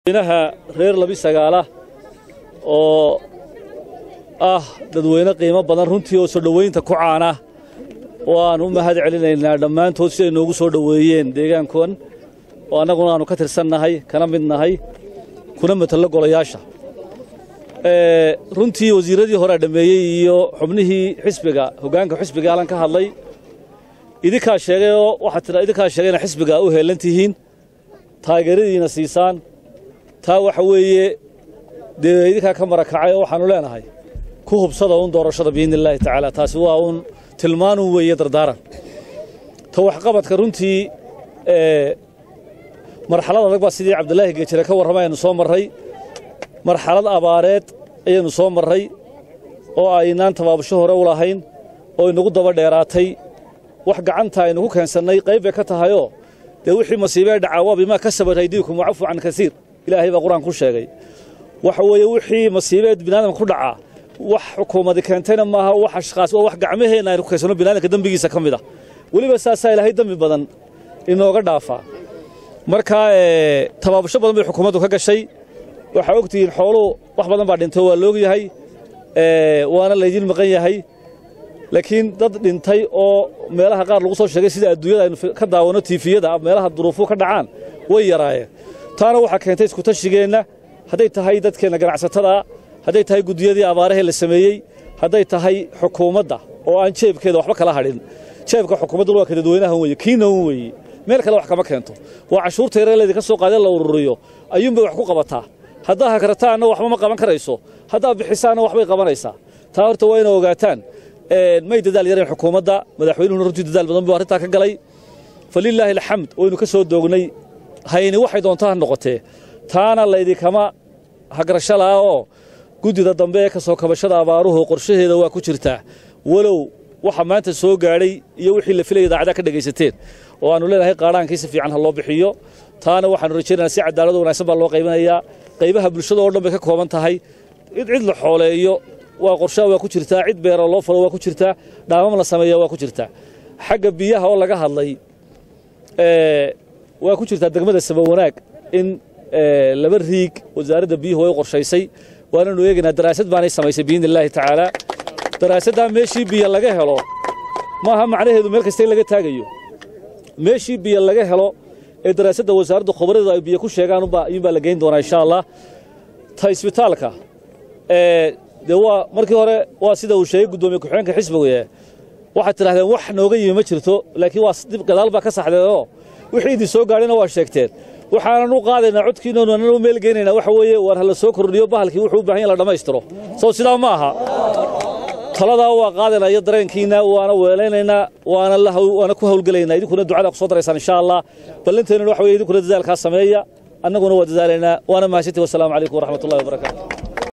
inaha reer labi sagaala oo ah dadweyne qiimo badan runtii oo soo dhoweynta ku caana waan u mahad celinaynaa dhammaantood siday noogu soo dhoweeyeen deegaankan oo annaguna aanu ka tirsannahay kana mid nahay kuna matallo golayaasha runtii wasiirradii horea dhammeeyey iyo xubnihii xisbiga hoggaanka xisbiga alan ka hadlay idinkaa sheegay oo waxaa tira idinkaa sheegay inaa xisbiga u heellan tihiin taageeradiina siisaan taa waxa weeye dee idinkaa ka marakacay oo waxaannu leenahay ku hubsada uun doorashada biidni illaahi tacaala taasi waa uun tilmaanun weeye dardaaran ta waxqabadka runtii marxalad adag baa sidii cabdilaahi geejire ka warramay aynu soo marray marxalad abaareed ayaynu soo marray oo aynaan tabaabasho hore u lahayn oo inagu daba dheeraatay wax gacanta aynu ku keensannay qayb bay ka tahayoo dee wixii masiibee dhacaa waa bimaa kasabat aydiikum wacafu can kasiir ilaahay baa qur-aan ku sheegay waxa weeye wixii masiibeed biniaadamka ku dhacaa wax xukuumadi keentayna maaha wax ashkhaas waa wax gacmaheenna aynu ku keensanno biniadamka dembigiisa ka mid ah weliba saasaa ilaahay dembi badan inooga dhaafaa markaa tabaabasho badan bay xukuumaddu ka gashay waxaa ogtihiin xooluhu wax badan baa dhintay waa loog yahay waana laydin maqan yahay laakiin dad dhintay oo meelaha qaar lagu soo sheegay sida adduunyada aynu ka daawanno tiifiyada meelaha duruufu ka dhacaan way yaraayeen taana waxaa keentay iskutashigeenna hadday tahay dadkeenna ganacsatada hadday tahay guddiyadii abaarahee la sameeyey hadday tahay xukuumadda oo aan jeebkeeda waxba kala hadhin jeebka xukuumadduna waa ka dadweynahan weeye kiina un weeye meel kale wax kama keento waa cashuurta yaree laydinka soo qaadee la ururiyo ayuunbay wax ku qabataa haddaa hakarataanna waxba ma qaban karayso haddaa bixisaanna waxbay qabanaysaa taa horta waa ina ogaataan may dadaal yareen xukuumadda madaxweynuhuna runtii dadaal badan buu arrintaa ka galay falilaahi alxamd waynu ka soo doognay hayni waxay doontaa ha noqotee taana laydinkama hagrasho la'a oo guddida dambe ee ka soo kabashada abaaruhu qorshaheeda waa ku jirtaa walow waxa maanta soo gaadhay iyo wixii la filaya idaacadaha ka dhegaysateen oo aannu leenahay qaadhaankii si fiican ha loo bixiyo taana waxaannu rajaynaynaa si cadaalado wanaagsan baa loo qaybinayaa qaybaha bulshada oo dhan bay ka kooban tahay cid cid la xooleeyo waa qorshaha waa ku jirtaa cid beero loo falo waa ku jirtaa dhaamam la sameeya waa ku jirtaa xagga biyaha oo laga hadlay waa ku jirtaa degmada saba wanaag in laba riig wasaaradda biyuhu way qorshaysay waananu eegaynaa daraasad baanay samaysay biidni illaahi tacaala daraasaddaa meeshii biyo laga helo maaha macnaheedu meel kasta in laga taagayo meeshii biyo laga helo ee daraasadda wasaaradda khubaradu ay biyo ku sheegaan ayuunbaa la geyn doonaa insha allah ta isbitaalka dee waa markii hore waa sida uu sheegay guddoomiye ku-xigeenka xisbiga waxaad tidhahdeen wax nooga yimi ma jirto laakiin waa dib gadaal baa ka saxdeenoo wixii idin soo gaadhayna waa sheegteen waxaanan u qaadaynaa codkiinonu annan u meel geynaynaa waxa weeye waar ha la soo kordhiyo bahalkii wuxuu u baahan yahay la dhammaystiro soo sidaa ma aha taladaa waa qaadaynaa iyo dareenkiina waana weelaynaynaa waana waana ku hawlgelaynaa idinkuna ducada ku soo daraysaan insha allah ballanteennuna waxa weye idinkuna dadaalkaa sameeya annaguna waa dadaalaynaa waana mahadsantii wasalaamu calaykum waraxmatullahi wabarakaatu